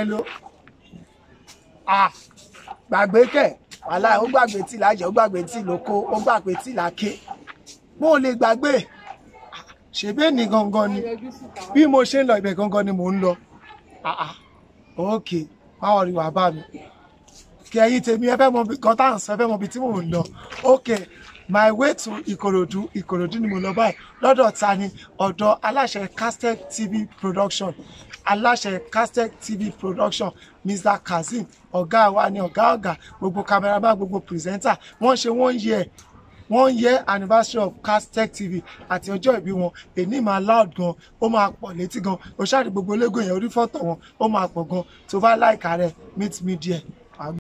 hello ah gbàgbé kẹ̀ wàhálà ó gbàgbé tí lájẹ ó gbàgbé tí lóko ó gbàgbé tí làáké mo ò lè gbàgbé ṣèbí ní gangan ni bí mo ṣe ń lọ ibẹ̀ gangan ni mò ń lọ ah ah ok báwo rí wàá bá mi kí ẹ̀yin tèmi ẹ fẹ́ mọ bí kan tá à ń sọ ẹ fẹ́ mọ bí tí mò ń lọ ok my way to ìkòròdú ìkòròdú ni mo lọ báyìí lọ́dọ̀ ta ni ọ̀dọ̀ aláṣẹ castet tv production aláṣẹ castet tv production mr kazeem ọ̀gá wa ni ọ̀gá ọ̀gá gbogbo cameraman gbogbo presenter wọ́n ṣe wọ́n yẹ wọ́n yẹ anniversary of castet tv àti ọjọ́ ìbí wọn èní máa loud gan ó máa pọ̀ létí gan o ṣáà rí gbogbo ológun yẹn orí fọ́tò wọn ó máa pọ̀ gan tó bá láìka rẹ̀ meet me there